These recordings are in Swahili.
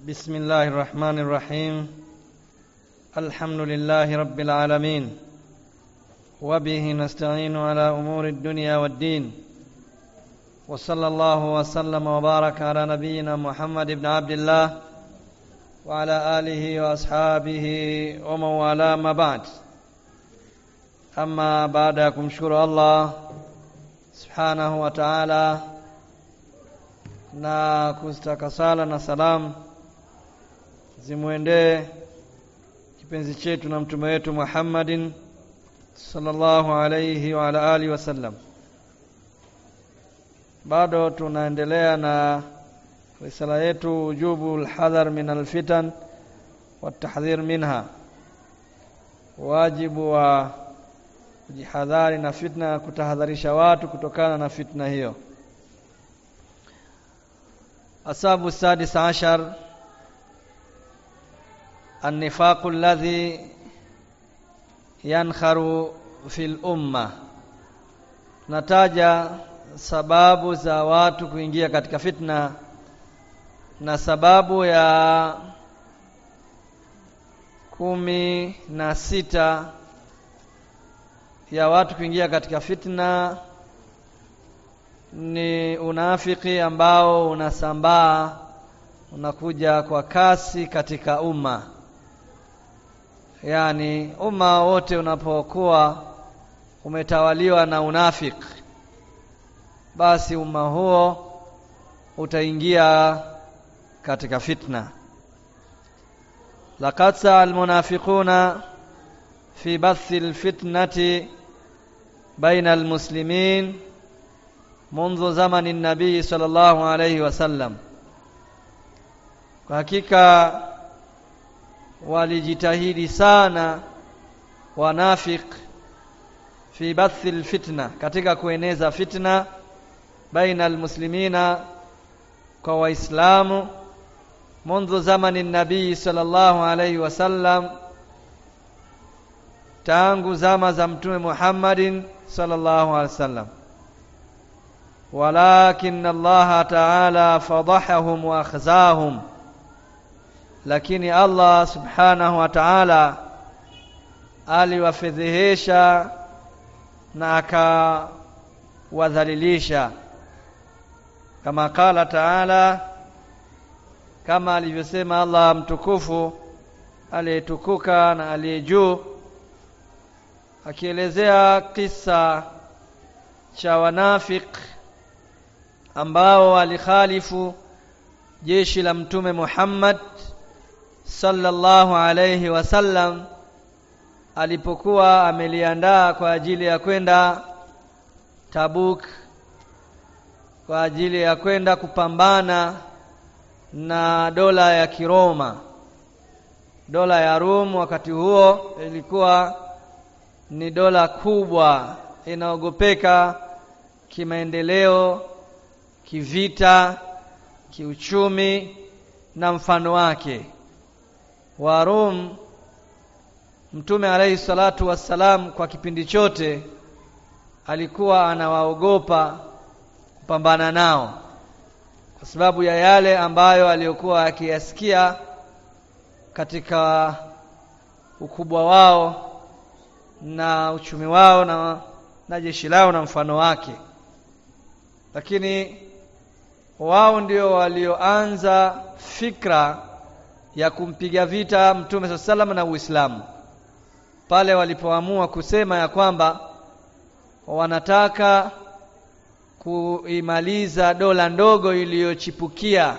بسم الله الرحمن الرحيم الحمد لله رب العالمين وبه نستعين على امور الدنيا والدين وصلى الله وسلم وبارك على نبينا محمد بن عبد الله وعلى اله واصحابه ومن والاه ما بعد ama baada ya kumshukuru allah subhanahu wa taala na kuzitaka sala na salamu zimwendee kipenzi chetu na mtume wetu muhammadin sallallahu alaihi wa ala alihi wasallam bado tunaendelea na risala yetu ujubu lhadhar min alfitan watahdhir minha wajibu wa kujihadhari na fitna kutahadharisha watu kutokana na fitna hiyo asabu sadis ashar النفاق الذي ينخر في الأمة nataja sababu za watu kuingia katika fitna na sababu ya kumi na sita ya watu kuingia katika fitna ni unafiki ambao unasambaa unakuja kwa kasi katika umma yaani umma wote unapokuwa umetawaliwa na unafiki basi umma huo utaingia katika fitna laqad saa almunafiquna fi bathi alfitnati baina almuslimin منذ زمن النبي صلى الله عليه وسلم kwa hakika walijitahidi sana wanafik fi bathi alfitna katika kueneza fitna baina almuslimina kwa waislamu منذ زمن النبي صلى الله عليه وسلم tangu zama za mtume Muhammadin sallallahu alaihi wasallam walakin Allah ta'ala fadahahum wa akhzahum lakini Allah subhanahu wa ta'ala aliwafedhehesha na akawadhalilisha kama qala ta'ala kama alivyosema Allah mtukufu aliyetukuka na aliye juu akielezea kisa cha wanafik ambao walikhalifu jeshi la mtume Muhammad sallallahu alayhi wasallam alipokuwa ameliandaa kwa ajili ya kwenda Tabuk kwa ajili ya kwenda kupambana na dola ya Kiroma dola ya Rum wakati huo ilikuwa ni dola kubwa inaogopeka kimaendeleo kivita kiuchumi na mfano wake wa Rum Mtume alayhi salatu wassalam kwa kipindi chote alikuwa anawaogopa kupambana nao kwa sababu ya yale ambayo aliyokuwa akiyasikia katika ukubwa wao na uchumi wao na, na jeshi lao na mfano wake lakini wao ndio walioanza fikra ya kumpiga vita mtume saa salam na Uislamu pale walipoamua kusema ya kwamba wanataka kuimaliza dola ndogo iliyochipukia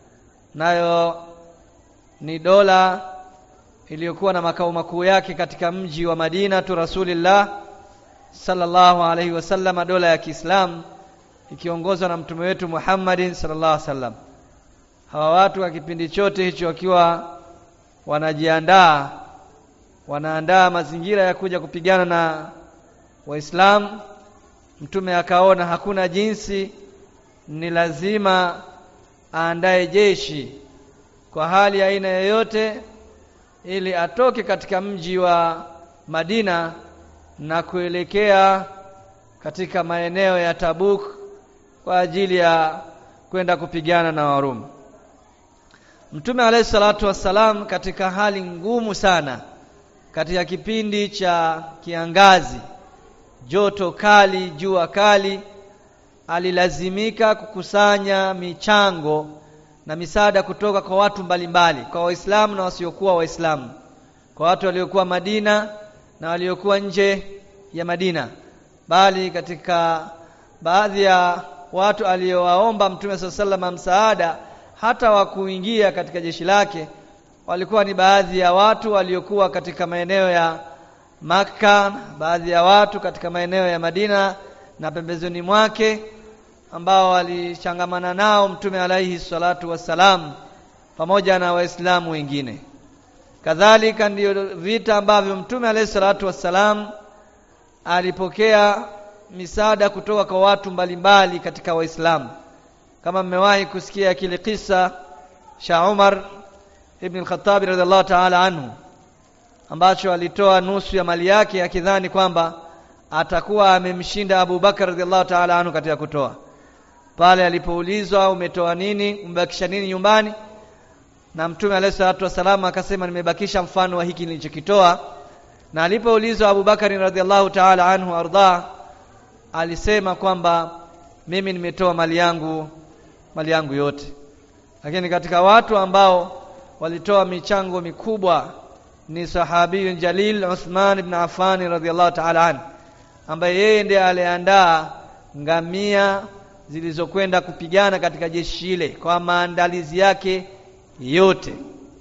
nayo ni dola iliyokuwa na makao makuu yake katika mji wa Madina tu Rasulillah sallallahu alaihi wasallam dola ya Kiislamu ikiongozwa na mtume wetu Muhammadin sallallahu alaihi wasallam hawa watu kwa kipindi chote hicho wakiwa wanajiandaa wanaandaa mazingira ya kuja kupigana na waislamu mtume akaona hakuna jinsi ni lazima aandae jeshi kwa hali ya aina yoyote ili atoke katika mji wa Madina na kuelekea katika maeneo ya Tabuk kwa ajili ya kwenda kupigana na Warumi Mtume alayhi salatu wassalam katika hali ngumu sana katika kipindi cha kiangazi joto kali jua kali alilazimika kukusanya michango na misaada kutoka kwa watu mbalimbali kwa waislamu na wasiokuwa waislamu kwa watu waliokuwa Madina na waliokuwa nje ya Madina bali katika baadhi ya watu aliowaomba Mtume SAW msaada hata wa kuingia katika jeshi lake walikuwa ni baadhi ya watu waliokuwa katika maeneo ya Makka baadhi ya watu katika maeneo ya Madina na pembezoni mwake ambao walichangamana nao Mtume alaihi salatu wassalam pamoja na Waislamu wengine kadhalika ndiyo vita ambavyo Mtume alaihi salatu wassalam alipokea misaada kutoka kwa watu mbalimbali katika Waislamu kama mmewahi kusikia kile kisa cha Umar ibn al-Khattab radhiallahu ta'ala anhu ambacho alitoa nusu ya mali yake akidhani kwamba atakuwa amemshinda Abu Bakar radhiallahu ta'ala anhu katika kutoa pale alipoulizwa umetoa nini umebakisha nini nyumbani na mtume alayhi salatu wasallam akasema nimebakisha mfano wa hiki nilichokitoa na alipoulizwa Abu Bakar radhiallahu ta'ala anhu arda alisema kwamba mimi nimetoa mali yangu mali yangu yote lakini katika watu ambao walitoa michango mikubwa ni sahabiyun jalil Uthman ibn Affan radhiallahu ta'ala anhu ambaye yeye ndiye aliandaa ngamia zilizokwenda kupigana katika jeshi ile kwa maandalizi yake yote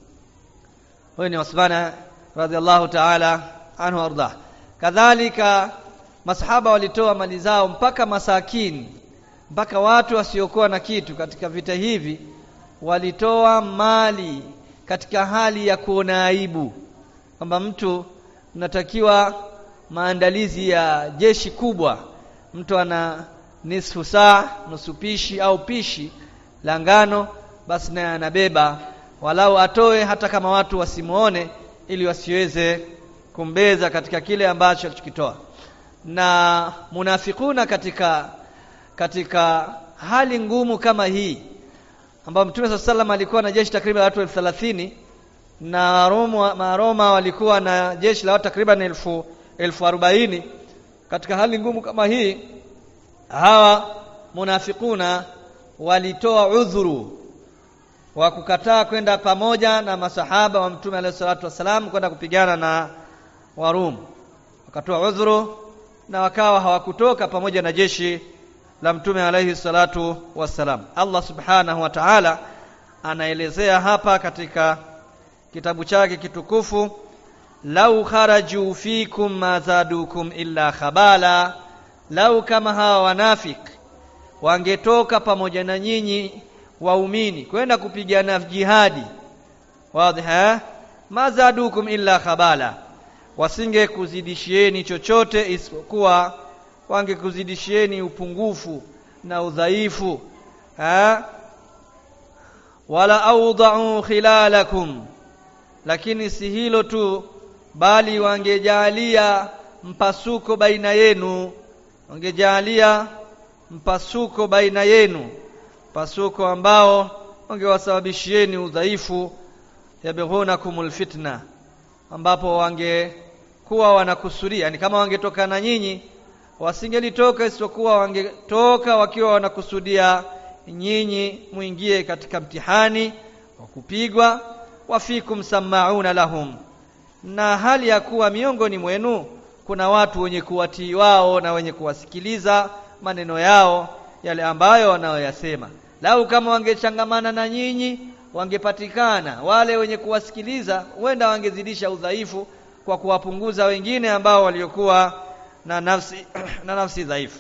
huyo ni Uthman radhiallahu ta'ala anhu arda kadhalika masahaba walitoa mali zao mpaka masakini mpaka watu wasiokuwa na kitu katika vita hivi walitoa mali katika hali ya kuona aibu kwamba mtu unatakiwa maandalizi ya jeshi kubwa mtu ana nisfu saa nusu pishi au pishi la ngano basi naye anabeba walau atoe hata kama watu wasimuone ili wasiweze kumbeza katika kile ambacho alichokitoa na munafikuna katika katika hali ngumu kama hii ambapo Mtume SAW salam alikuwa na jeshi takriban watu elfu thelathini na Roma, Maroma walikuwa na jeshi la watu takriban elfu, elfu arobaini katika hali ngumu kama hii hawa munafikuna walitoa udhuru wa kukataa kwenda pamoja na masahaba wa Mtume alayhi salatu wasalam kwenda kupigana na Warum wakatoa udhuru na wakawa hawakutoka pamoja na jeshi la Mtume alayhi salatu wassalam. Allah subhanahu wa ta'ala anaelezea hapa katika kitabu chake kitukufu, lau kharaju fikum ma zadukum illa khabala, lau kama hawa wanafik wangetoka pamoja na nyinyi waumini kwenda kupigana jihadi, wazi ha ma zadukum illa khabala, wasinge kuzidishieni chochote isipokuwa wangekuzidishieni upungufu na udhaifu ha? wala awda'u khilalakum lakini si hilo tu bali wangejalia mpasuko baina yenu wangejalia mpasuko baina yenu mpasuko ambao wangewasababishieni udhaifu yabghunakumul fitna ambapo wangekuwa wanakusudia ni kama wangetoka na nyinyi wasingelitoka isipokuwa wangetoka wakiwa wanakusudia nyinyi muingie katika mtihani wa kupigwa wafikum samauna lahum na hali ya kuwa miongoni mwenu kuna watu wenye kuwatii wao na wenye kuwasikiliza maneno yao yale ambayo wanayoyasema lau kama wangechangamana na nyinyi wangepatikana wale wenye kuwasikiliza huenda wangezidisha udhaifu kwa kuwapunguza wengine ambao waliokuwa na nafsi na nafsi dhaifu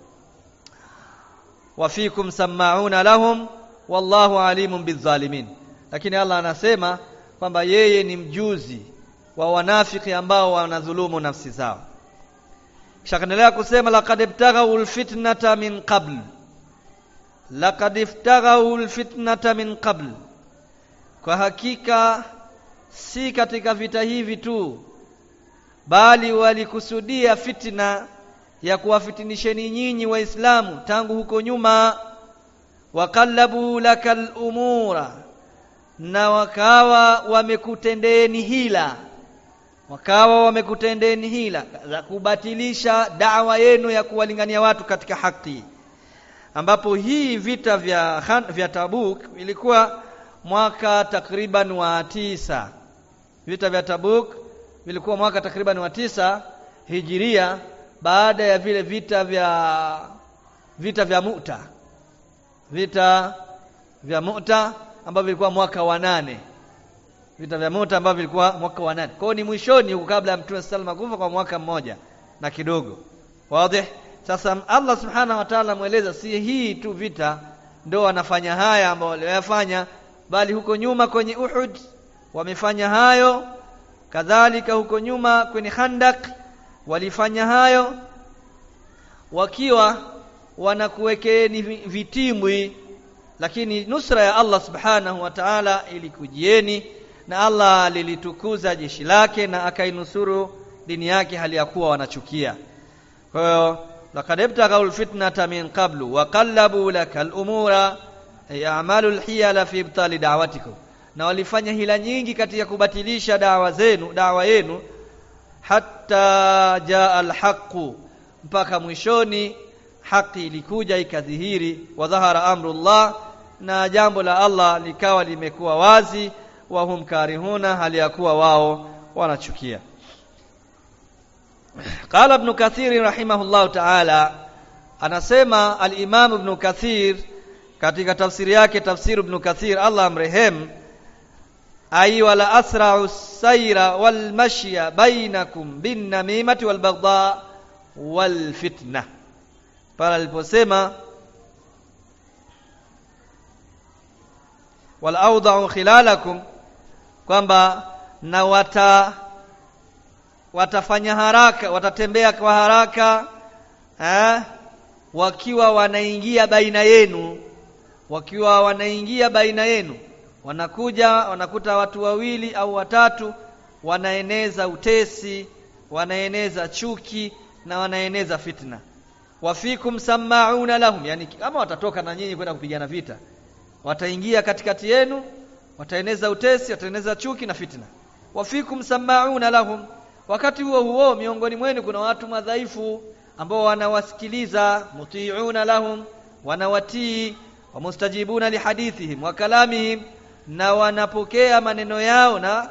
wafikum samauna lahum wallahu alimun bidhalimin lakini Allah anasema kwamba yeye ni mjuzi wa wanafiki ambao wanadhulumu nafsi zao kisha kaendelea kusema laqad ibtaghaw alfitnata min qabl laqad ibtaghaw alfitnata min qabl kwa hakika si katika vita hivi tu bali walikusudia fitna ya kuwafitinisheni nyinyi waislamu tangu huko nyuma waqallabu lakal umura na wakawa wamekutendeeni hila wakawa wamekutendeeni hila za kubatilisha dawa yenu ya kuwalingania watu katika haki ambapo hii vita vya vya Tabuk ilikuwa mwaka takriban wa tisa vita vya Tabuk vilikuwa mwaka takriban wa tisa hijiria baada ya vile vita vya vita vya Mu'ta vita vya Mu'ta ambavyo vilikuwa mwaka wa nane vita vya Mu'ta ambavyo vilikuwa mwaka wa nane kwao ni mwishoni huko kabla ya Mtume sallallahu alaihi kufa kwa mwaka mmoja na kidogo wazi sasa Allah subhanahu wa ta'ala mweleza si hii tu vita ndio wanafanya haya ambao waliyofanya bali huko nyuma kwenye Uhud wamefanya hayo kadhalika huko nyuma kwenye Khandak walifanya hayo wakiwa wanakuwekeni vitimbwi lakini nusra ya Allah subhanahu wa ta'ala ilikujieni na Allah lilitukuza jeshi lake na akainusuru dini yake hali ya kuwa wanachukia kwa hiyo laqad ibtaghaw alfitnata min qablu wa qallabu laka al-umura ya'malu al-hiyala fi ibtali da'watikum na walifanya hila nyingi katika kubatilisha dawa zenu dawa yenu hatta jaa al-haqqu mpaka mwishoni haki ilikuja ikadhihiri wa dhahara amrullah na jambo la Allah likawa limekuwa wazi wa hum karihuna hali ya kuwa wao wanachukia قال ابن كثير رحمه الله تعالى anasema al-Imam Ibn Kathir katika tafsiri yake tafsir Ibn Kathir Allah amrehem ay wala asra'u sayra wal mashya bainakum bin namimati wal baghdha wal fitna pale aliposema wal awda'u khilalakum kwamba na wata watafanya haraka watatembea kwa haraka eh, wakiwa wanaingia baina yenu wakiwa wanaingia baina yenu wanakuja wanakuta watu wawili au watatu wanaeneza utesi wanaeneza chuki na wanaeneza fitna wafikum sama'una lahum yani kama watatoka na nyinyi kwenda kupigana vita wataingia katikati yenu wataeneza utesi wataeneza chuki na fitna wafikum sama'una lahum wakati huo huo miongoni mwenu kuna watu madhaifu ambao wanawasikiliza muti'una lahum wanawatii wamustajibuna lihadithihim wa kalamihim na wanapokea maneno yao na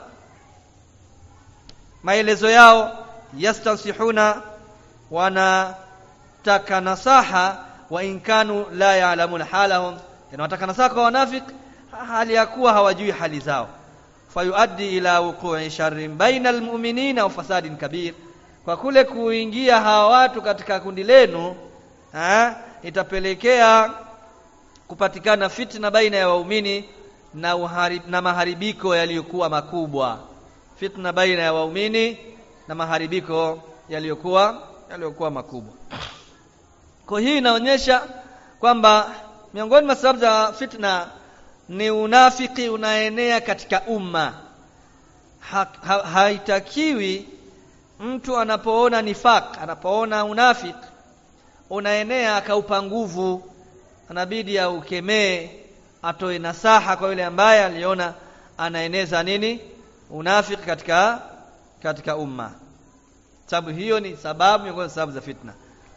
maelezo yao yastansihuna wanataka nasaha wa inkanu la ya'lamuna halahum wanataka nasaha kwa wanafiki hali ya kuwa hawajui hali zao fayuaddi ila wuqu'i sharrin baina almu'minina wa fasadin kabir kwa kule kuingia hawa watu katika kundi lenu ha, itapelekea kupatikana fitna baina ya waumini na, uharib, na maharibiko yaliyokuwa makubwa fitna baina ya waumini na maharibiko yaliyokuwa yaliyokuwa makubwa kwa hii inaonyesha kwamba miongoni mwa sababu za fitna ni unafiki unaenea katika umma ha, ha, haitakiwi mtu anapoona nifaq anapoona unafiki unaenea akaupa nguvu anabidi aukemee atoe nasaha kwa yule ambaye aliona anaeneza nini unafiki katika katika umma sababu hiyo ni sababu miongoni sababu za fitna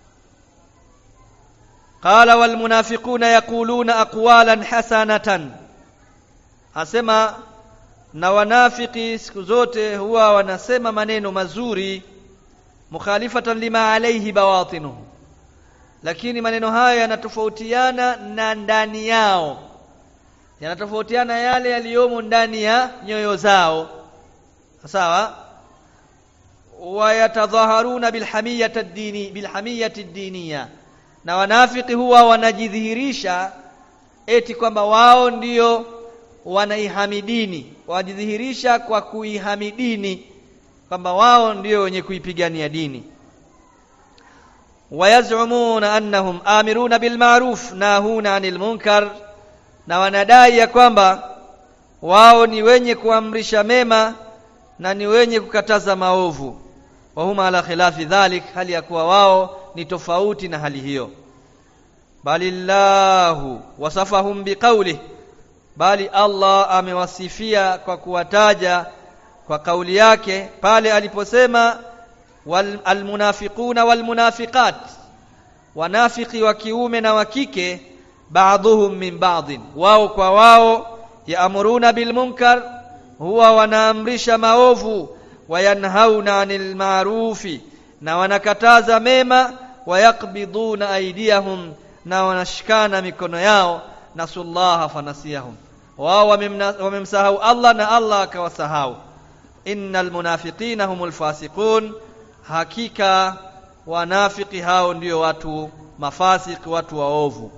qala wal munafiquna yaquluna aqwalan hasanatan asema na wanafiki siku zote huwa wanasema maneno mazuri mukhalifatan lima alayhi bawatinuhu lakini maneno hayo yanatofautiana na ndani yao yanatofautiana yale yaliyomo ndani ya nyoyo zao sawa wayatadhaharuna bilhamiyati ad-dini bilhamiyati ad-diniya na wanafiki huwa wanajidhihirisha eti kwamba wao ndio wanaihamidini wajidhihirisha kwa kuihamidini kwamba wao ndio wenye kuipigania dini wayazumuna annahum amiruna bilma'ruf nahuna 'anil munkar na wanadai ya kwamba wao ni wenye kuamrisha mema na ni wenye kukataza maovu wa huma ala khilafi dhalik hali ya kuwa wao ni tofauti na hali hiyo balillahu wasafahum biqawli bali Allah amewasifia kwa kuwataja kwa kauli yake pale aliposema wal almunafiquna walmunafiqat wanafiki wa kiume na wa kike ba'dhuhum min ba'dhin wao kwa wao yaamuruna bil munkar huwa wanaamrisha maovu wayanhauna 'anil ma'rufi na wanakataza mema wayaqbiduna aydiyahum na wanashikana mikono yao nasullaha fanasiyahum wao wamemsahau Allah na Allah akawasahau innal munafiqina humul fasiqun hakika wanafiki hao ndio watu mafasiki watu waovu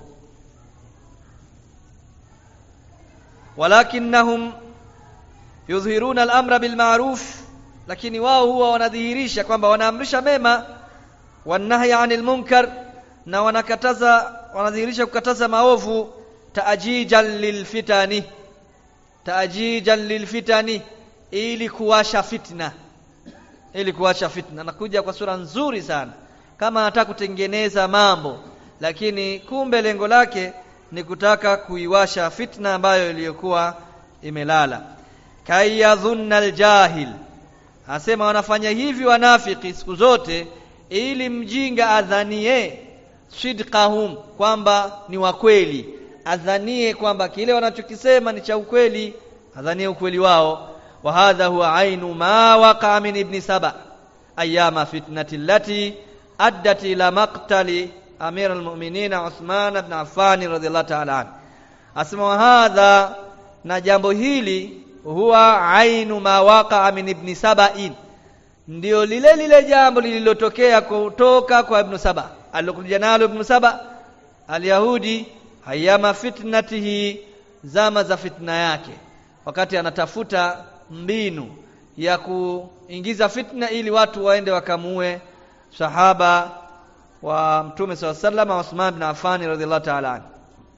walakinnahum yudhhiruna al-amra bil ma'ruf lakini wao huwa wanadhihirisha kwamba wanaamrisha mema wanahya 'anil munkar na wanakataza wanadhihirisha kukataza maovu taajijan lilfitani taajijan lilfitani ili kuwasha fitna ili kuwasha fitna nakuja kwa sura nzuri sana kama anataka kutengeneza mambo lakini kumbe lengo lake ni kutaka kuiwasha fitna ambayo iliyokuwa imelala kayadhunna aljahil asema wanafanya hivi wanafiki siku zote ili mjinga adhanie sidqahum kwamba ni wa kweli adhanie kwamba kile wanachokisema ni cha ukweli adhanie ukweli wao wa hadha huwa ainu ma waqa min ibn saba ayama fitnati allati addat ila maqtali amir almu'minin Uthman ibn Affan radhiyallahu ta'ala an asema wa hadha na jambo hili huwa ainu ma waqa min ibn saba'in ndio lile lile jambo lililotokea kutoka kwa ibn saba alilokuja nalo ibn saba alyahudi hayama fitnatihi zama za fitna yake wakati anatafuta mbinu ya kuingiza fitna ili watu waende wakamue sahaba wa mtume SAW sallam Uthman bin Affan radhiallahu ta'ala anhu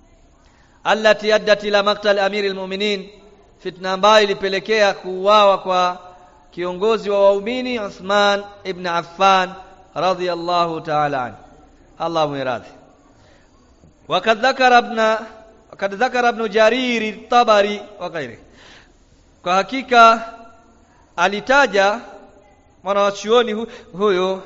allati addat ila maqtal amiri almu'minin fitna ambayo ilipelekea kuuawa kwa kiongozi wa waumini Uthman ibn Affan radhiyallahu ta'ala anhu Allah muiradhi وقد ذكر ابن وقد ذكر ابن جرير الطبري وغيره kwa hakika alitaja mwanachuoni hu, huyo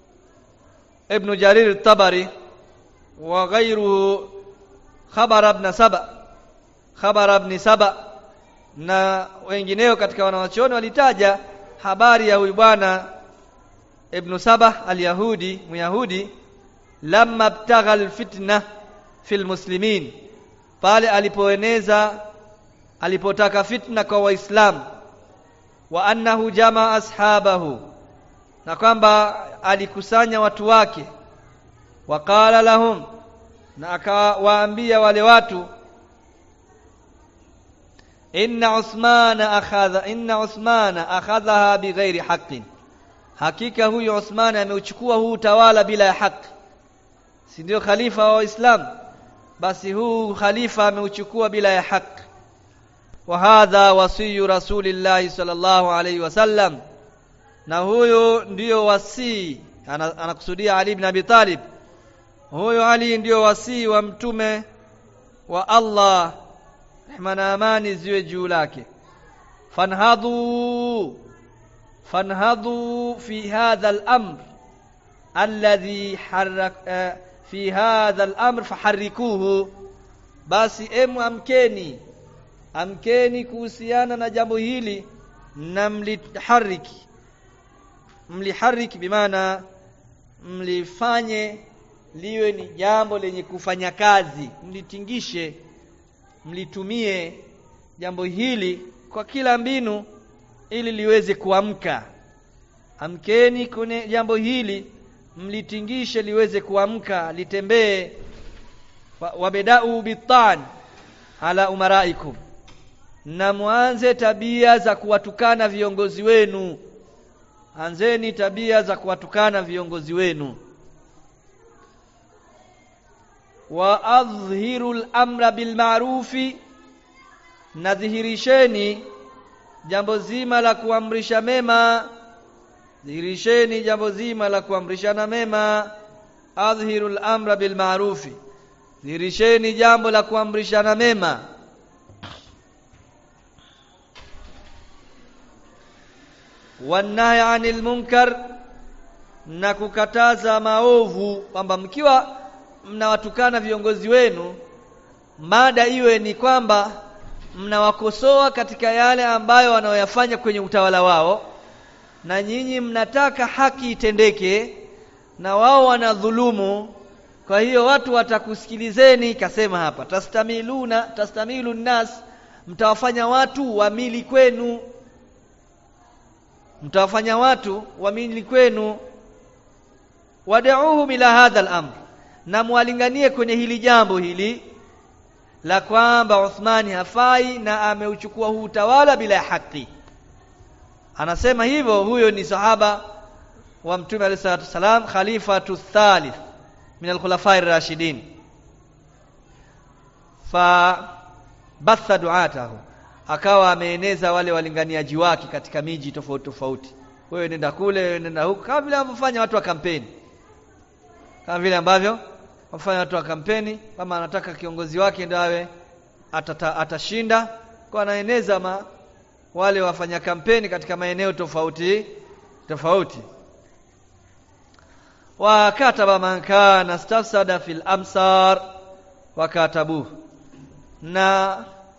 ibn Jarir al-Tabari wa ghayruhu khabar ibn Saba khabar ibn Saba na wengineo katika wanawachuoni walitaja habari ya huyu bwana ibn Saba al-Yahudi Myahudi lamma btagha al-fitna fil muslimin pale alipoeneza alipotaka fitna kwa waislamu wa annahu jamaa ashabahu na kwamba alikusanya watu wake waqala lahum na akawaambia wale watu inna usmana akhadha inna usmana akhadhaha bighairi haqqin hakika huyu Uthman ameuchukua huu utawala bila ya haki si ndio khalifa wa Waislamu basi huu khalifa ameuchukua bila ya haki wa hadha wasiyu rasulillahi sallallahu alayhi wasallam na huyo ndiyo wasii anakusudia Ali ibn Abi Talib huyo Ali ndiyo wasii wa mtume wa Allah rehma na amani ziwe juu lake fanhadhu fanhadhu fi hadha al-amr alladhi harrak uh, fi hadha al-amr faharrikuhu basi emu amkeni amkeni kuhusiana na jambo hili na mlihariki mlihariki bimaana mlifanye liwe ni jambo lenye kufanya kazi mlitingishe mlitumie jambo hili kwa kila mbinu ili liweze kuamka amkeni kwenye jambo hili mlitingishe liweze kuamka litembee wabedau bitan ala umaraikum na mwanze tabia za kuwatukana viongozi wenu anzeni tabia za kuwatukana viongozi wenu wa adhhiru al-amra bil ma'rufi nadhihirisheni jambo zima la kuamrisha mema dhihirisheni jambo zima la kuamrishana mema adhhiru al-amra bil ma'rufi dhihirisheni jambo la kuamrishana mema wanahi anil munkar na kukataza maovu kwamba mkiwa mnawatukana viongozi wenu mada iwe ni kwamba mnawakosoa katika yale ambayo wanaoyafanya kwenye utawala wao na nyinyi mnataka haki itendeke na wao wanadhulumu kwa hiyo watu watakusikilizeni kasema hapa tastamiluna tastamilu nnas mtawafanya watu wamili kwenu mtawafanya watu wamili kwenu wad'uhum ila hadha al-amr na mwalinganie kwenye hili jambo hili la kwamba Uthmani hafai na ameuchukua huu utawala bila ya haki anasema hivyo huyo ni sahaba wa mtume alayhi salatu wasalam khalifatu thalith min al-khulafa ar-rashidin fa batha duatahu akawa ameeneza wale walinganiaji wake katika miji tofauti tofauti wewe nenda kule wewe nenda huko kama vile wanavyofanya watu wa kampeni kama vile ambavyo wafanya watu wa kampeni kama anataka kiongozi wake ndio awe atata, atashinda kwa anaeneza ma, wale wafanya kampeni katika maeneo tofauti tofauti wa kataba man kana stafsada fil amsar wa katabuhu na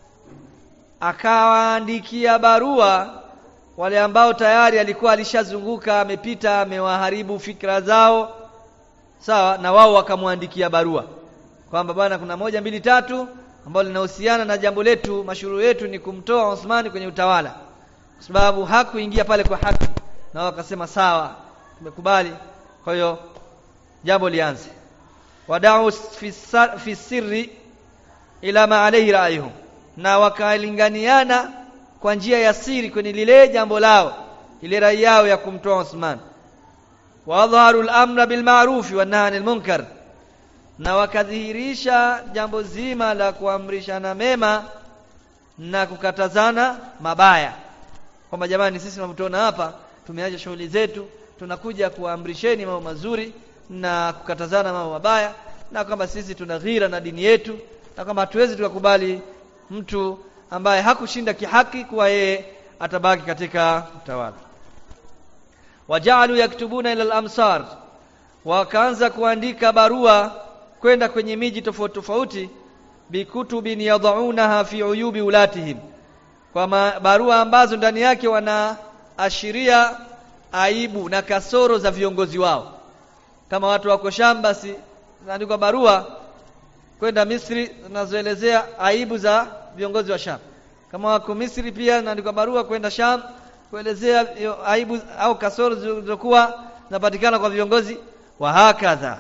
akawaandikia barua wale ambao tayari alikuwa alishazunguka amepita amewaharibu fikra zao sawa na wao wakamwandikia barua kwamba bwana kuna moja mbili tatu ambalo linahusiana na jambo letu mashuru yetu ni kumtoa Uthmani kwenye utawala kwa sababu hakuingia pale kwa haki na wao wakasema sawa tumekubali kwa hiyo jambo lianze wadau fi sirri ila ma alayhi ra'yuhum na wakalinganiana kwa njia ya siri kwenye lile jambo lao ile rai yao ya kumtoa Uthman wadhaharu al-amra bil ma'ruf wa nahy anil munkar na wakadhihirisha jambo zima la kuamrishana mema na kukatazana mabaya kwamba jamani sisi tunavyotuona hapa tumeacha shughuli zetu tunakuja kuamrisheni mambo mazuri na kukatazana mambo mabaya na kwamba sisi tuna ghira na dini yetu na kwamba hatuwezi tukakubali mtu ambaye hakushinda kihaki kuwa yeye atabaki katika utawala wajalu yaktubuna ila al-amsar wakaanza kuandika barua kwenda kwenye miji tofauti tofauti bikutubin yadaunaha fi uyubi ulatihim kwa barua ambazo ndani yake wanaashiria aibu na kasoro za viongozi wao kama watu wako Sham basi naandikwa barua kwenda Misri zinazoelezea aibu za viongozi wa Sham kama wako Misri pia naandikwa barua kwenda Sham kuelezea aibu au kasoro zilizokuwa zinapatikana kwa viongozi wa hakadha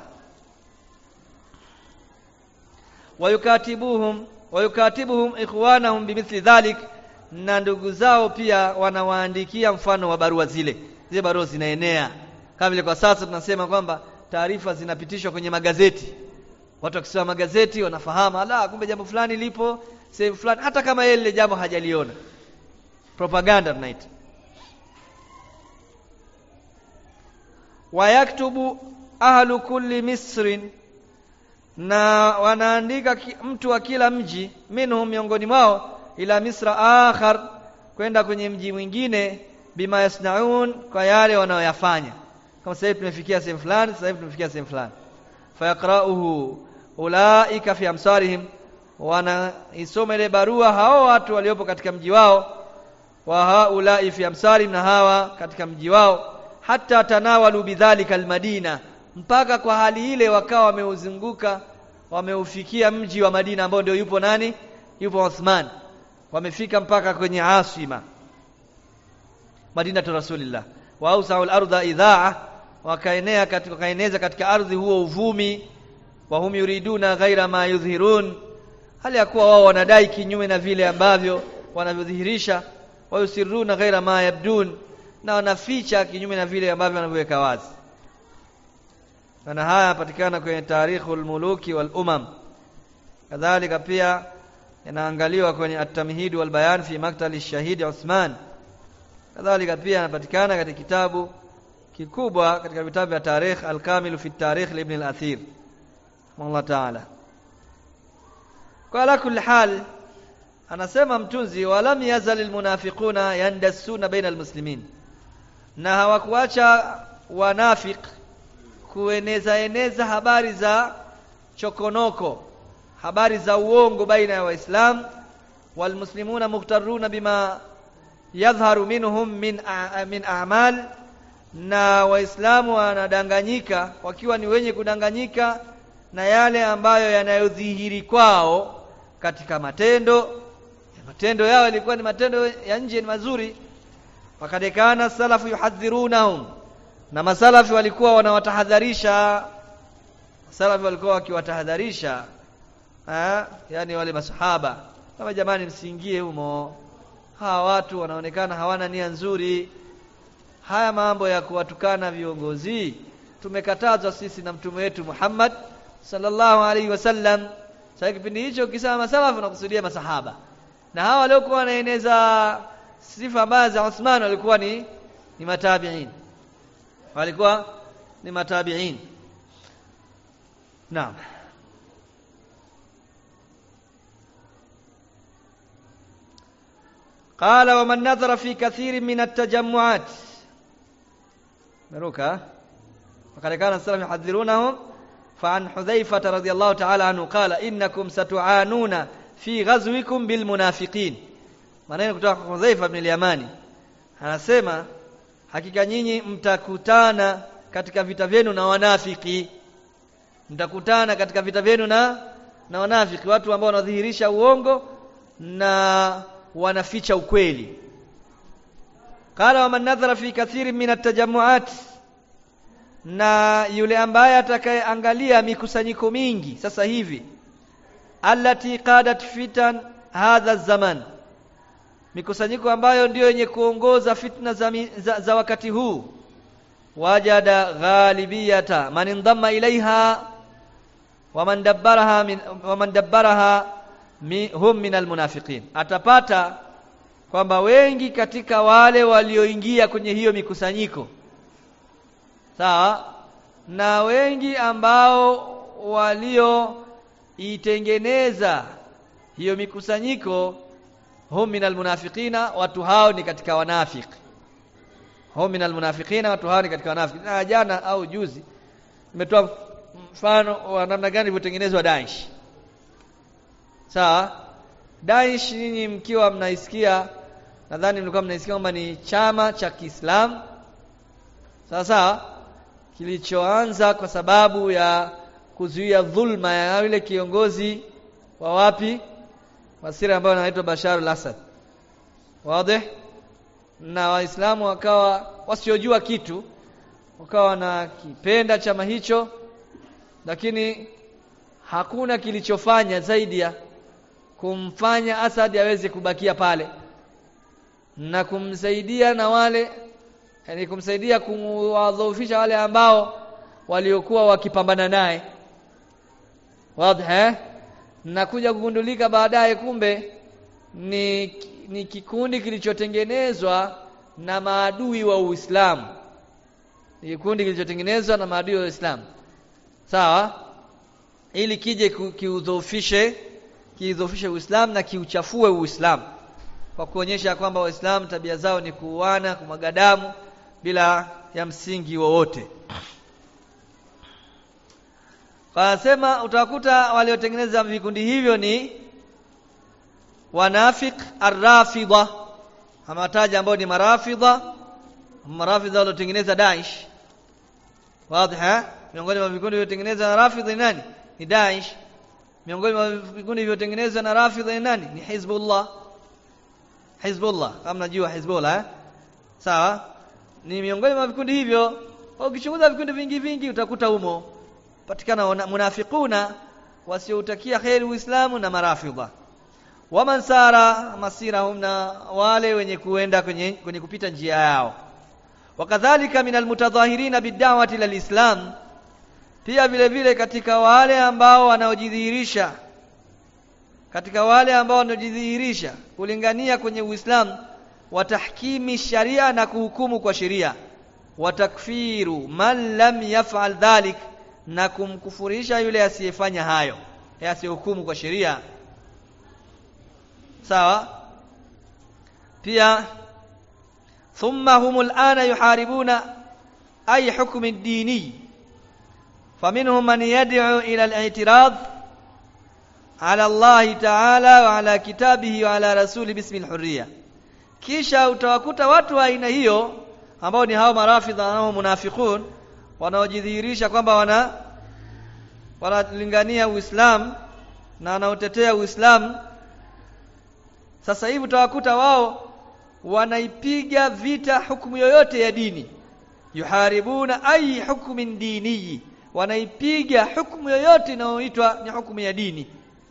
wayukatibuhum wayukatibuhum ikhwanahum bimithli dhalik na ndugu zao pia wanawaandikia mfano wa barua zile zile barua zinaenea kama vile kwa sasa tunasema kwamba taarifa zinapitishwa kwenye magazeti watu wakisoma magazeti wanafahamu ala kumbe jambo fulani lipo sehemu fulani hata kama yeye lile jambo hajaliona propaganda tunaita wayaktubu ahlu kulli misrin na wanaandika mtu wa kila mji minhum miongoni mwao ila misra akhar kwenda kwenye mji mwingine bima yasnaun kwa yale wanaoyafanya kama sasa tumefikia sehemu fulani sasa tumefikia sehemu fulani fayaqra'uhu ulaika fi amsarihim wanaisoma ile barua hao watu waliopo katika mji wao wa haulai fi amsarihim na hawa katika mji wao hata tanawalu bidhalika almadina mpaka kwa hali ile wakawa wameuzunguka wameufikia mji wa Madina ambao ndio yupo nani yupo Uthman wamefika mpaka kwenye asima Madina tu Rasulillah wa ausaul ardha idhaa wakaenea katika wakaeneza katika ardhi huo uvumi wa hum yuriduna ghaira ma yudhhirun hali ya kuwa wao wanadai kinyume na vile ambavyo wanavyodhihirisha wa yusirruna ghaira ma yabdun na wanaficha kinyume na vile ambavyo wanavyoweka wazi na haya yapatikana kwenye tarikhul muluki wal umam kadhalika pia yanaangaliwa kwenye at-tamhid wal bayan fi maktali shahid Uthman kadhalika pia yanapatikana katika kitabu kikubwa katika vitabu vya tarikh al-kamil fi tarikh ibn al-athir Allah ta'ala kwa ala kulli hal anasema mtunzi walam yazal almunafiquna yandassuna baina almuslimin na hawakuacha wanafik kueneza eneza habari za chokonoko habari za uongo baina ya waislamu walmuslimuna mukhtaruna bima yadhharu minhum min a, min a'mal na waislamu wanadanganyika wakiwa ni wenye kudanganyika na yale ambayo yanayodhihiri kwao katika matendo matendo yao yalikuwa ni matendo ya nje ni mazuri wakad kana salafu yuhadhirunahum na masalafi walikuwa wanawatahadharisha masalafi walikuwa wakiwatahadharisha yani wale masahaba kama jamani msiingie humo hawa watu wanaonekana hawana nia nzuri haya mambo ya kuwatukana viongozi tumekatazwa sisi na mtume wetu Muhammad sallallahu alaihi wasallam sasa kipindi hicho ukisema masalafu unakusudia masahaba na hawa waliokuwa wanaeneza sifa mbaya za Uthman walikuwa ni ni matabiin walikuwa ni matabiin naam قال ومن نظر في كثير من التجمعات مروكا فقد كان السلف يحذرونهم فعن حذيفة رضي الله تعالى عنه قال إنكم ستعانون في غزوكم بالمنافقين maneno kutoka kwa Hudhaifa ibn al-Yamani anasema hakika nyinyi mtakutana katika vita vyenu na wanafiki mtakutana katika vita vyenu na na wanafiki watu ambao wanadhihirisha uongo na wanaficha ukweli qala wa man nadhara fi kathirin min at-tajammu'at na yule ambaye atakayeangalia mikusanyiko mingi sasa hivi allati qadat fitan hadha zaman mikusanyiko ambayo ndiyo yenye kuongoza fitna za, za, za wakati huu wajada ghalibiyata man indamma ilaiha waman dabbaraha min waman dabbaraha mi, hum min almunafiqin atapata kwamba wengi katika wale walioingia kwenye hiyo mikusanyiko sawa na wengi ambao walioitengeneza hiyo mikusanyiko hum min almunafiqina watu hao ni katika wanafiki hum min almunafiqina watu hao ni katika wanafiki na jana au juzi nimetoa mfano wa namna gani ilivyotengenezwa Daesh sawa Daesh nyinyi mkiwa mnaisikia nadhani mlikuwa mnaisikia kwamba ni chama cha Kiislamu sawa sawa kilichoanza kwa sababu ya kuzuia dhulma ya yule kiongozi wa wapi wa Syria ambayo anaitwa Bashar al-Assad wazi na waislamu wakawa wasiojua kitu wakawa wanakipenda chama hicho lakini hakuna kilichofanya zaidi ya kumfanya Asad aweze kubakia pale na kumsaidia na wale yani kumsaidia kuwadhoofisha wale ambao waliokuwa wakipambana naye wazi eh na kuja kugundulika baadaye kumbe ni ni kikundi kilichotengenezwa na maadui wa Uislamu ni kikundi kilichotengenezwa na maadui wa Uislamu sawa ili kije kiudhoofishe kiudhoofishe Uislamu na kiuchafue Uislamu kwa kuonyesha kwamba Waislamu tabia zao ni kuuana kumwaga damu bila ya msingi wowote Wanasema utakuta waliotengeneza vikundi hivyo ni wanafik arrafidha amataja ambao ni marafidha marafidha waliotengeneza Daesh wazi miongoni mwa vikundi vilivyotengenezwa na rafidha ni nani ni Daesh miongoni mwa vikundi vilivyotengenezwa na rafidha ni nani ni Hizbullah Hizbullah kama najua Hizbullah eh? sawa ni miongoni mwa vikundi hivyo ukichunguza vikundi vingi vingi utakuta humo patikana munafiquna wasioutakia kheri uislamu na marafidha waman sara masirahum na wale wenye kuenda kwenye, kwenye kupita njia yao wakadhalika min almutadhahirina bid'awati lilislam pia vile vile katika wale ambao wanaojidhihirisha katika wale ambao wanaojidhihirisha kulingania kwenye Uislamu watahkimi sharia na kuhukumu kwa sheria watakfiru man lam yaf'al dhalik na kumkufurisha yule asiyefanya hayo asiyehukumu kwa sheria sawa pia thumma hum al'ana yuharibuna ay hukm ad-dini faminhum man yad'u ila al-i'tirad ala Allah ta'ala wa ala kitabihi wa ala rasuli bismi al-hurriya kisha utawakuta watu wa aina hiyo ambao ni hao marafidha na munafiqun wanaojidhihirisha kwamba wana wanalingania Uislamu na wanaotetea Uislamu sasa hivi utawakuta wao wanaipiga vita hukumu yoyote ya dini yuharibuna ay hukmin diniyi wanaipiga hukumu yoyote inayoitwa ni hukumu ya dini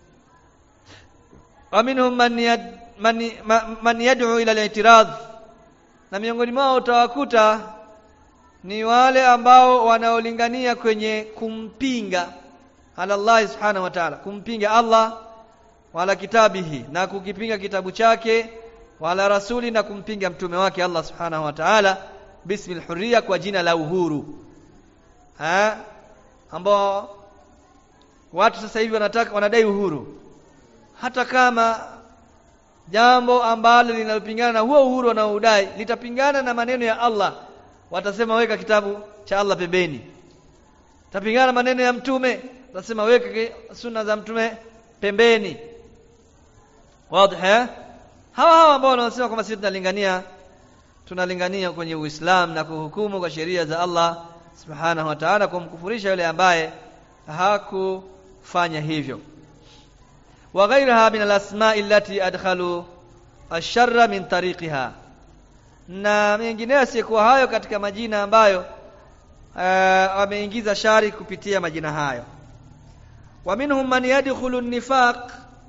waminhum man yad, man, man yad'u ila al-i'tirad na miongoni mwao utawakuta ni wale ambao wanaolingania kwenye kumpinga ala Allah subhanahu wa ta'ala kumpinga Allah wala kitabihi na kukipinga kitabu chake wala rasuli na kumpinga mtume wake Allah subhanahu wa ta'ala bismil hurriya kwa jina la uhuru ha ambao watu sasa hivi wanataka wanadai uhuru hata kama jambo ambalo linalopingana na huo uhuru wanaoudai litapingana na maneno ya Allah watasema weka kitabu cha Allah pembeni tapingana na maneno ya mtume watasema weka sunna za mtume pembeni wazi hawa hawa ambao wanasema kwamba sisi tunalingania tunalingania kwenye Uislamu na kuhukumu kwa sheria za Allah subhanahu wa ta'ala kumkufurisha yule ambaye hakufanya hivyo wa ghayraha min al-asma'i allati adkhalu ash-sharra min tariqiha na mengineyo sikuwa hayo katika majina ambayo wameingiza shari kupitia majina hayo wa minhum man yadkhulu an-nifaq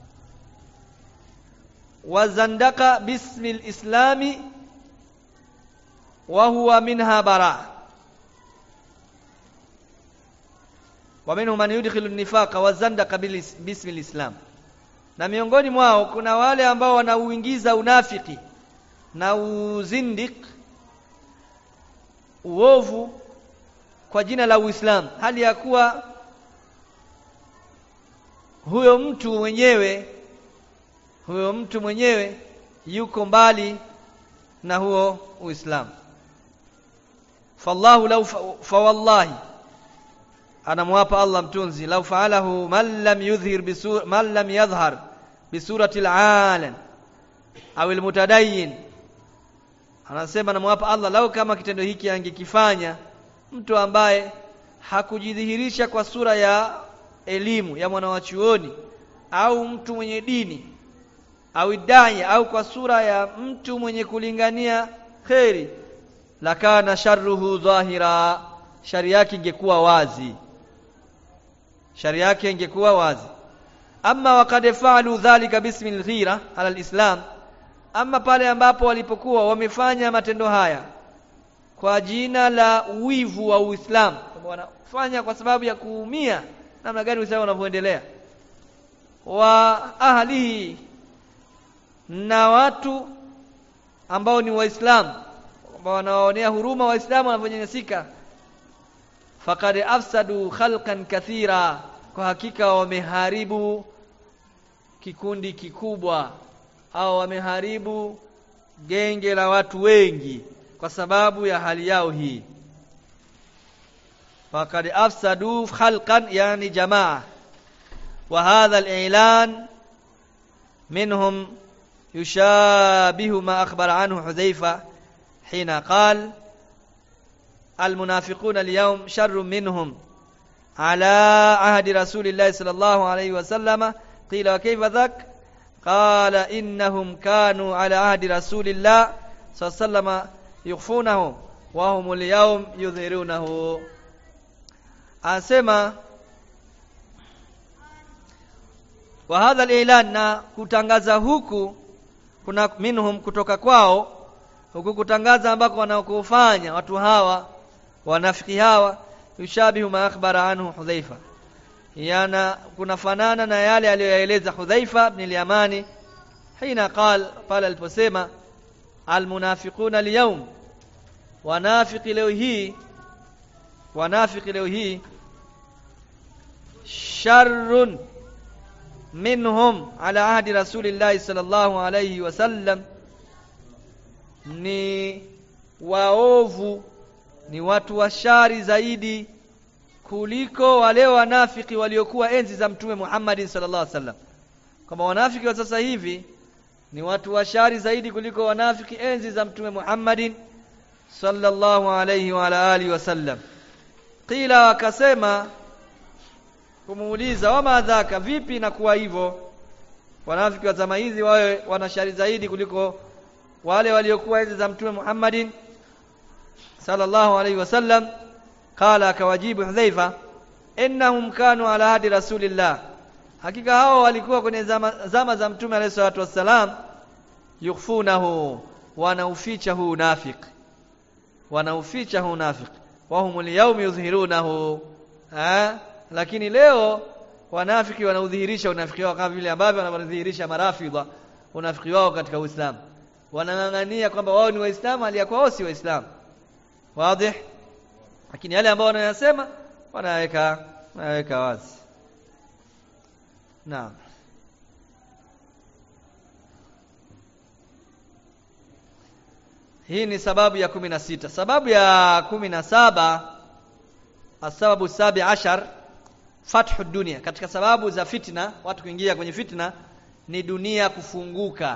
wa zandaka bismi al-islami wa huwa minha bara wa minhum man yudkhilu an-nifaqa wa zandaka bismi al-islam na miongoni mwao kuna wale ambao wanauingiza unafiki na uzindik uovu kwa jina la Uislamu hali ya kuwa huyo mtu mwenyewe huyo mtu mwenyewe yuko mbali na huo Uislamu fallahu law fa wallahi anamwapa Allah mtunzi law fa'alahu man lam yudhhir bisur man lam yadhhar bisurati al-alan au al-mutadayyin anasema namwapa Allah lau kama kitendo hiki angekifanya mtu ambaye hakujidhihirisha kwa sura ya elimu ya mwanawachuoni au mtu mwenye dini au idai au kwa sura ya mtu mwenye kulingania kheri lakana sharruhu dhahira shari yake ingekuwa wazi shari yake ingekuwa wazi amma waqad fa'alu dhalika bismi al-ghira ala al-islam ama pale ambapo walipokuwa wamefanya matendo haya kwa jina la wivu wa Uislamu wanafanya kwa sababu ya kuumia namna gani Uislamu unavyoendelea wa ahlihi na watu ambao ni waislamu ambao wanawaonea huruma waislamu wanavyonyanyasika faqad afsadu khalqan kathira kwa hakika wameharibu kikundi kikubwa au wameharibu genge la watu wengi kwa sababu ya hali yao hii faqad afsadu khalqan yani jamaa wa hadha al-i'lan minhum يشابه ما أخبر عنه حذيفة حين قال المنافقون اليوم شر منهم على عهد رسول الله صلى الله عليه وسلم قيل وكيف ذاك قال إنهم كانوا على عهد رسول الله صلى الله عليه وسلم يخفونه وهم اليوم يظهرونه أسمى وهذا الإعلان na kutangaza huku kuna minhum kutoka kwao huku kutangaza ambako wanaokufanya watu hawa wanafiki hawa yushabihu ma akhbara anhu Hudhaifa yana kunafanana na yale aliyoyaeleza Hudhaifa ibn al-Yamani hina qal pale aliposema almunafiquna al-yawm wanafiki leo hii wanafiki leo hii sharrun minhum ala ahdi rasulillahi sallallahu alayhi wasallam ni waovu ni watu washari zaidi kuliko wale wanafiki waliokuwa enzi za mtume Muhammad sallallahu alaihi wasallam kama wanafiki wa sasa hivi ni watu washari zaidi kuliko wanafiki enzi za mtume Muhammad sallallahu alaihi wa ala alihi wasallam qila wakasema kumuuliza wama dhaka vipi na kuwa hivyo wanafiki wa zama hizi wawe wanashari zaidi kuliko wale waliokuwa enzi za mtume Muhammadin sallallahu alaihi wasallam qala akawajibu Hudhaifa innahum kanu ala hadi rasulillah hakika hao walikuwa kwenye zama, zama za mtume alayhi salatu wassalam yukhfunahu wanauficha huu nafiq wanauficha huu nafiq wa humul yawm yudhhirunahu ha? lakini leo wanafiki wanaudhihirisha unafiki wao kama vile ambavyo wanadhihirisha marafidha unafiki wao katika Uislamu wanang'ang'ania kwamba wao ni waislamu hali ya wao si waislamu wazi lakini yale ambao wanayasema wanaweka wanaweka wazi naam hii ni sababu ya kumi na sita sababu ya kumi na saba asababu sabi ashar fathu dunia katika sababu za fitna watu kuingia kwenye fitna ni dunia kufunguka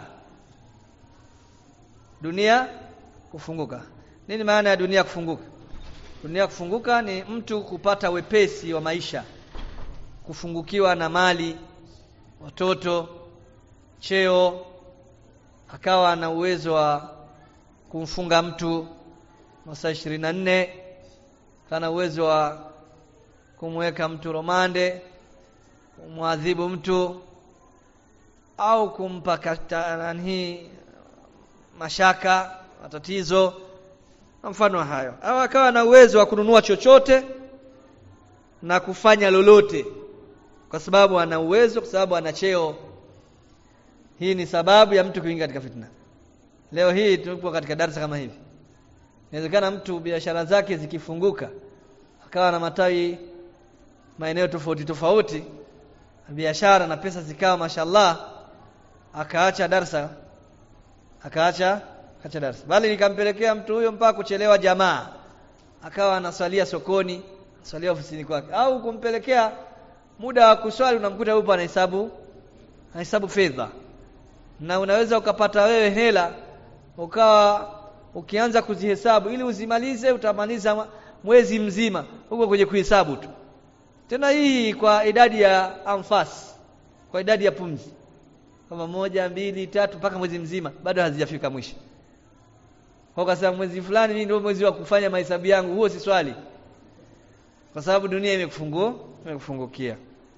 dunia kufunguka nini maana ya dunia kufunguka dunia kufunguka ni mtu kupata wepesi wa maisha kufungukiwa na mali watoto cheo akawa na uwezo wa kumfunga mtu masaa ishirini na nne kana uwezo wa kumweka mtu romande kumwadhibu mtu au kumpa nani mashaka matatizo na mfano hayo au akawa na uwezo wa kununua chochote na kufanya lolote kwa sababu ana uwezo kwa sababu ana cheo hii ni sababu ya mtu kuingia katika fitna leo hii tupo katika darasa kama hivi inawezekana mtu biashara zake zikifunguka akawa na matawi maeneo tofauti tofauti biashara na pesa zikawa mashallah akaacha darsa akaacha akaacha darsa bali nikampelekea mtu huyo mpaka kuchelewa jamaa akawa anaswalia sokoni anaswalia ofisini kwake au kumpelekea muda wa kuswali unamkuta yupo anahesabu anahesabu fedha na unaweza ukapata wewe hela ukawa ukianza kuzihesabu ili uzimalize utamaliza mwezi mzima huko kwenye kuhesabu tu tena hii kwa idadi ya anfas kwa idadi ya pumzi kama moja mbili tatu mpaka mwezi mzima bado hazijafika mwisho kwa kasema mwezi fulani mimi ndio mwezi wa kufanya mahesabu yangu huo si swali kwa sababu dunia imekufungua imekufungukia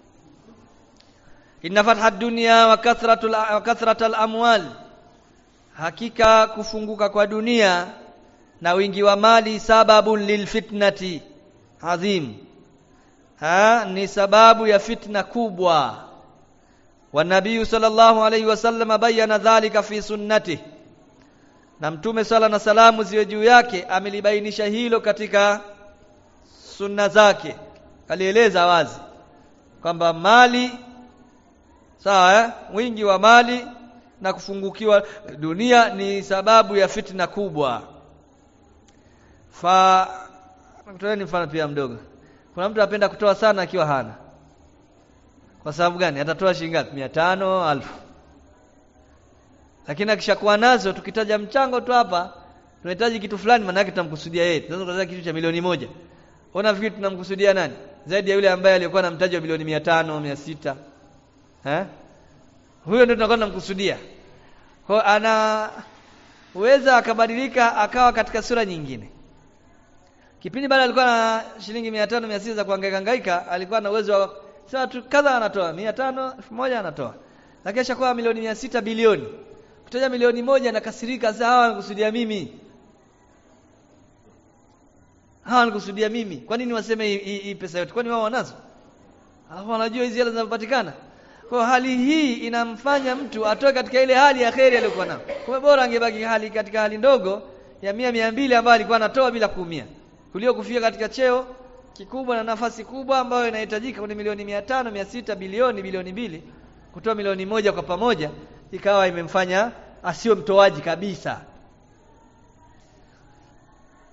inna fatha dunya wa kathratul wa kathratul amwal hakika kufunguka kwa dunia na wingi wa mali sababun lilfitnati adhim ha ni sababu ya fitna kubwa wa nabii sallallahu alayhi wasallam bayana dhalika fi sunnati na mtume sala na salamu ziwe juu yake amelibainisha hilo katika sunna zake alieleza wazi kwamba mali sawa eh? wingi wa mali na kufungukiwa dunia ni sababu ya fitna kubwa fa ni mfano pia mdogo kuna mtu anapenda kutoa sana akiwa hana kwa sababu gani atatoa shilingi ngapi mia tano alfu lakini akishakuwa nazo tukitaja mchango tu hapa tunahitaji kitu fulani maana yake tunamkusudia yeye tunaweza kutaja kitu cha milioni moja unafikiri tunamkusudia nani zaidi ya yule ambaye alikuwa na mtaji wa milioni mia tano mia sita eh huyo ndio tunakuwa tunamkusudia kwa anaweza akabadilika akawa katika sura nyingine kipindi bado alikuwa na shilingi mia tano mia sita za kuhangaika hangaika alikuwa na uwezo wa sema tu kadha anatoa mia tano elfu moja anatoa lakini ashakuwa milioni mia sita bilioni kutaja milioni moja nakasirika sasa hawa wanakusudia mimi hawa wanakusudia mimi kwa nini waseme hii pesa yote kwani wao wanazo hawa wanajua hizi hela zinapatikana kwa hali hii inamfanya mtu atoe katika ile hali ya kheri aliyokuwa nayo kwa bora angebaki hali katika hali ndogo ya mia mia mbili ambayo alikuwa anatoa bila kuumia kulio kufika katika cheo kikubwa na nafasi kubwa ambayo inahitajika kwenye milioni mia tano mia sita bilioni bilioni mbili kutoa milioni moja kwa pamoja ikawa imemfanya asiwe mtoaji kabisa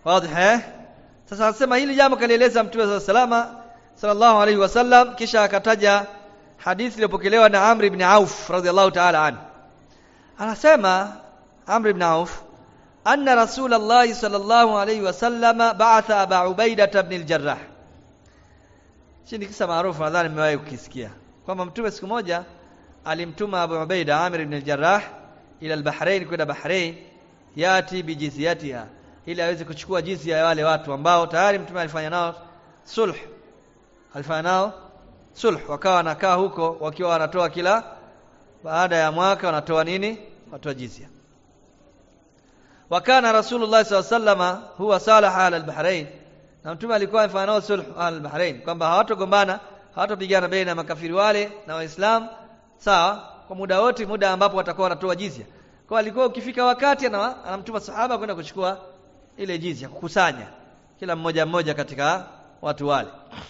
wazi eh sasa anasema hili jambo kalieleza mtume salama sallallahu alaihi wasallam kisha akataja hadithi iliyopokelewa na Amr ibn Auf radhiallahu ta'ala anhu anasema Amr ibn Auf anna Rasulullah sallallahu alaihi wasallam ba'atha Aba Ubaidah ibn al-Jarrah Hii kisa maarufu nadhani mmewahi kukisikia kwamba mtume siku moja alimtuma Abu Ubaida Amir ibn al-Jarrah ila al-Bahrain kwenda Bahrain yati bijizyatiha ili aweze kuchukua jizya ya wale watu ambao tayari mtume alifanya nao sulh alifanya nao sulh wakawa wanakaa huko wakiwa wanatoa kila baada ya mwaka wanatoa nini watoa jizya wakana rasulullah sallallahu alaihi wasallam huwa salaha ala al-Bahrain na mtume alikuwa amefanya nao sulh ala al-Bahrain kwamba hawatogombana hawatopigana baina ya makafiri wale na waislamu sawa kwa muda wote muda ambapo watakuwa wanatoa jizya kwa alikuwa ukifika wakati anamtuma sahaba kwenda kuchukua ile jizya kukusanya kila mmoja mmoja katika watu wale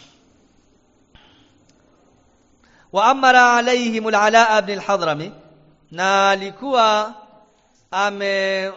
wa amara alaihim al-ala ibn al-hadrami na alikuwa ame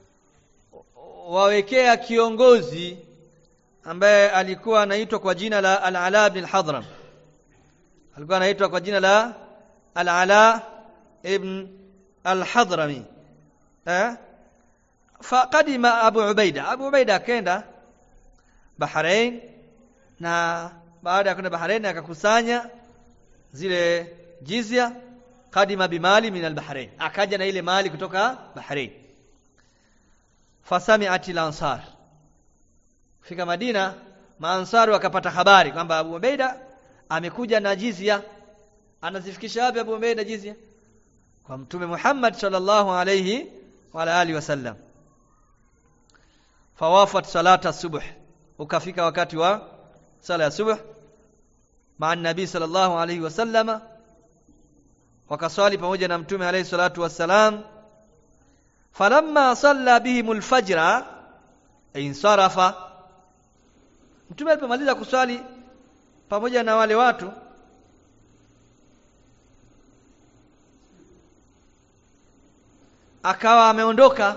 wawekea kiongozi ambaye alikuwa anaitwa kwa jina la al-ala ibn al-hadram alikuwa anaitwa kwa jina la al-ala ibn al-hadrami eh faqadima abu ubaida abu ubaida akaenda bahrain na baada ya kwenda bahrain akakusanya zile jizya kadima bimali min al-bahrain akaja na ile mali kutoka bahrain fasami'at al-ansar fika madina maansari wakapata habari kwamba abu ubaida amekuja na jizya anazifikisha wapi abu ubaida jizya kwa mtume Muhammad sallallahu alayhi wa alihi wasallam fawafat salata subuh ukafika wakati wa sala ya subuh maa nabii sallallahu alayhi wasallama wakaswali pamoja na mtume alayhi salatu wassalam falamma salla bihim alfajra insarafa mtume alipomaliza kuswali pamoja na wale watu akawa ameondoka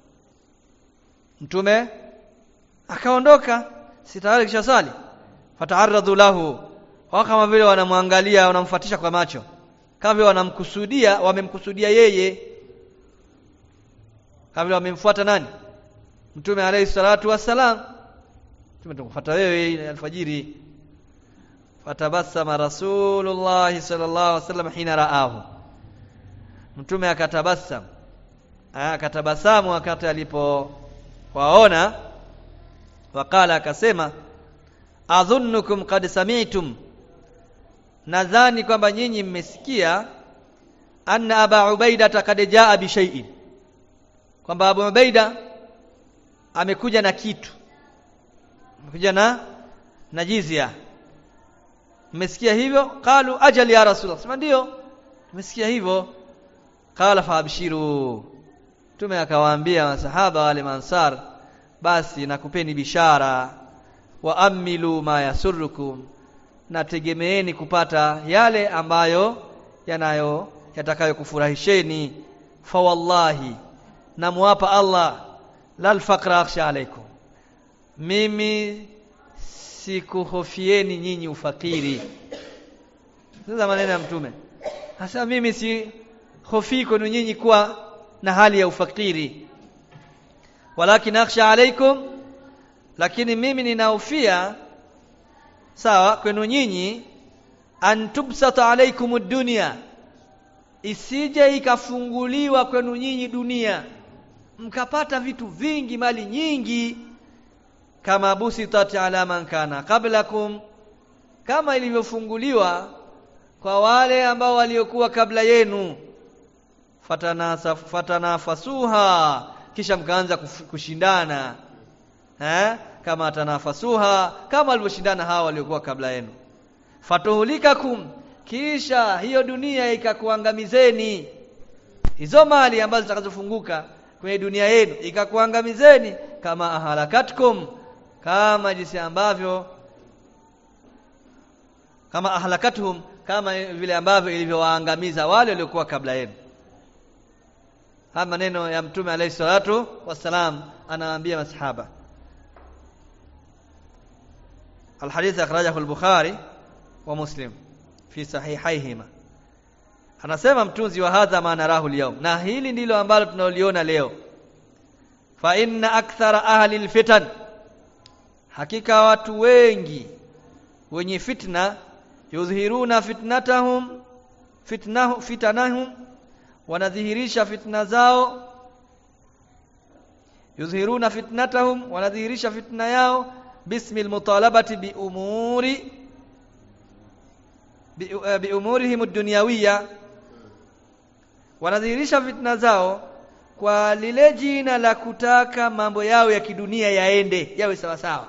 mtume akaondoka si tayari kisha sali fata'arradu lahu wao kama vile wanamwangalia wanamfuatisha kwa macho kama vile wanamkusudia wamemkusudia yeye kama vile wamemfuata nani mtume alayhi salatu wassalam mtume tukufuata wewe alfajiri fatabassama rasulullah sallallahu alaihi wasallam hina raahu mtume akatabassam akatabasamu wakati alipowaona wakala akasema adhunnukum qad sami'tum nadhani kwamba nyinyi mmesikia anna aba ubaida qad jaa bi shay'in kwamba abu ubaida amekuja na kitu amekuja na na jizia mmesikia hivyo qalu ajal ya rasulullah sema ndio mmesikia hivyo qala faabshiru Mtume akawaambia masahaba wale mansar basi nakupeni bishara wa amilu ma yasurrukum nategemeeni kupata yale ambayo yanayo yatakayokufurahisheni fa wallahi namwapa Allah lal faqra akhsha alaikum mimi sikuhofieni nyinyi ufakiri sasa maneno ya mtume hasa mimi si hofi kwenu nyinyi kuwa na hali ya ufakiri walakin akhsha alaikum lakini mimi ninahofia sawa kwenu nyinyi an tubsata alaikum dunya isije ikafunguliwa kwenu nyinyi dunia mkapata vitu vingi mali nyingi kama busitat ala man kana qablakum kama ilivyofunguliwa kwa wale ambao waliokuwa kabla yenu fatanasa fatanafasuha kisha mkaanza kushindana eh kama tanafasuha kama walivyoshindana hawa waliokuwa kabla yenu fatuhulikakum kisha hiyo dunia ikakuangamizeni hizo mali ambazo zitakazofunguka kwenye dunia yenu ikakuangamizeni kama ahalakatkum kama jinsi ambavyo kama ahlakatuhum kama vile ambavyo ilivyowaangamiza wale waliokuwa kabla yenu haya maneno ya mtume alayhi salatu wassalam anawaambia masahaba alhadith akhrajahu al-Bukhari wa Muslim fi sahihaihima anasema mtunzi wa hadha ma narahu al na hili ndilo ambalo tunaliona leo fa inna akthara ahli al-fitan hakika watu wengi wenye fitna yudhhiruna fitnatahum fitnahu fitanahum wanadhihirisha fitna zao yudhhiruna fitnatahum wanadhihirisha fitna yao bismil mutalabati bi umuri bi, uh, bi umurihim ad-dunyawiyya wanadhihirisha fitna zao kwa lile jina la kutaka mambo yao ya kidunia yaende yawe sawa sawa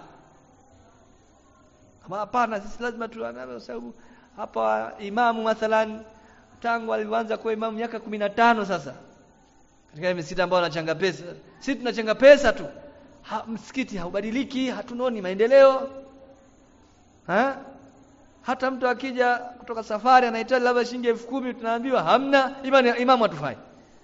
kama hapana sisi lazima tuanane sababu hapa imamu mathalan tangu alianza kuwa imamu miaka tano sasa katika misikiti ambao wanachanga pesa sisi tunachanga pesa tu ha, msikiti haubadiliki hatunoni maendeleo ha? hata mtu akija kutoka safari anahitaji labda shilingi elfu kumi tunaambiwa hamna imani imamu hatufai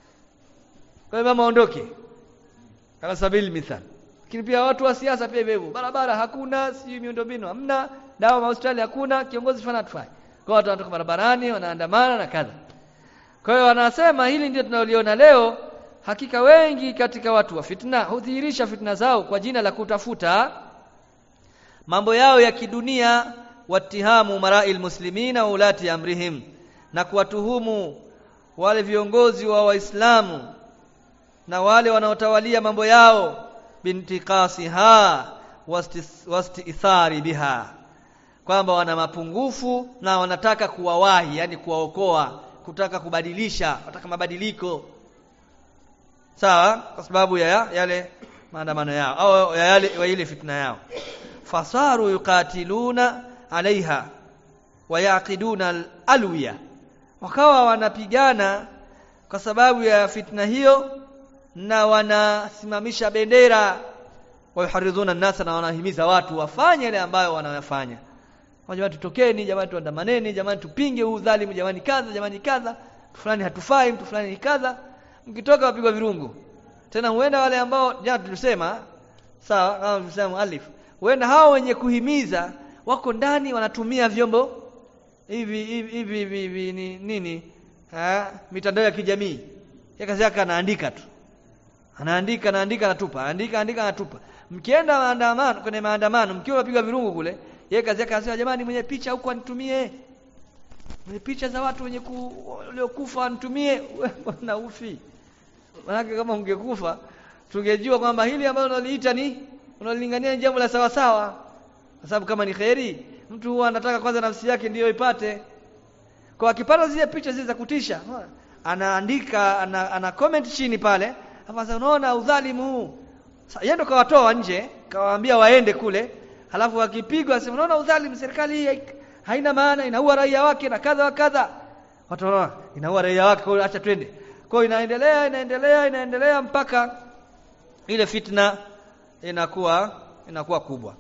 kwa imamu aondoke kama sabili mithal lakini pia watu wa siasa pia hivyo barabara hakuna si miundombinu hamna dawa mahospitali hakuna kiongozi fana hatufai kwa watu wanatoka barabarani wanaandamana na kadha kwa hiyo wanasema hili ndio tunaliona leo hakika wengi katika watu wa fitna hudhihirisha fitna zao kwa jina la kutafuta mambo yao ya kidunia watihamu mara'il muslimina wa ulati amrihim na kuwatuhumu wale viongozi wa waislamu na wale wanaotawalia mambo yao bintiqasiha wastithari biha kwamba wana mapungufu na wanataka kuwawahi yani kuwaokoa kutaka kubadilisha wataka mabadiliko sawa kwa sababu ya yale maandamano yao au ya yale wa ile fitna yao fasaru yuqatiluna alaiha wayaqiduna alwiya wakawa wanapigana kwa sababu ya fitna hiyo na wanasimamisha bendera wayuharidhuna nasa na wanahimiza watu wafanye yale ambayo wanayafanya jamani tutokeni jamani tuandamaneni jamani tupinge huu dhalimu jamani kadha jamani kadha mtu fulani hatufai mtu fulani ni kadha mkitoka wapigwa virungu tena huenda wale ambao jana tulisema sawa kama tulisema alif huenda hao wenye kuhimiza wako ndani wanatumia vyombo hivi hivi hivi hivi, hivi ni, nini ha? mitandao ya kijamii ya kazi yake anaandika tu anaandika anaandika anatupa andika andika anatupa mkienda maandamano kwenye maandamano mkiwa unapigwa virungu kule yeye kazi yake anasema jamani mwenye picha huko anitumie mwenye picha za watu wenye ku, waliokufa anitumie na ufi manake kama ungekufa tungejua kwamba hili ambalo unaliita ni unalingania jambo la sawa sawa kwa sababu kama ni kheri mtu huwa anataka kwanza nafsi yake ndiyo ipate kwa akipata zile picha zile za kutisha anaandika ana, ana comment chini pale hapa unaona udhalimu huu yeye ndo kawatoa nje kawaambia waende kule halafu wakipigwa asema unaona udhalimu serikali hii haina maana inaua raia wake na kadha wa kadha watu wanaona inaua raia wake kwa acha twende kwa inaendelea inaendelea inaendelea mpaka ile fitna inakuwa inakuwa kubwa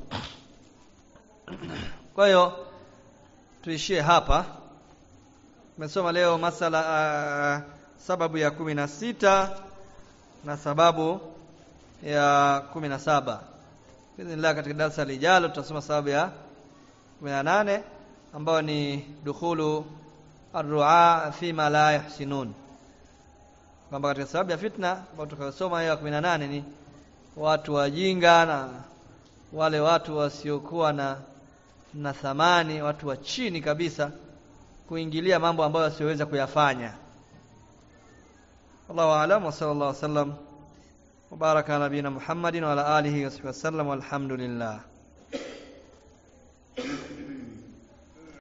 kwa hiyo tuishie hapa tumesoma leo masala uh, sababu ya kumi na sita na sababu ya kumi na saba Bismillah katika darasa lijalo tutasoma sababu ya 18 ambayo ni dukhulu arru'a fima la yahsinun. Kwamba katika sababu ya fitna ambayo tukasoma hiyo ya 18 ni watu wajinga na wale watu wasiokuwa na na thamani, watu wa chini kabisa kuingilia mambo ambayo wasioweza kuyafanya. Allahu a'lam wa sallallahu alaihi wasallam وبارك على نبينا محمد وعلى آله وصحبه وسلم والحمد لله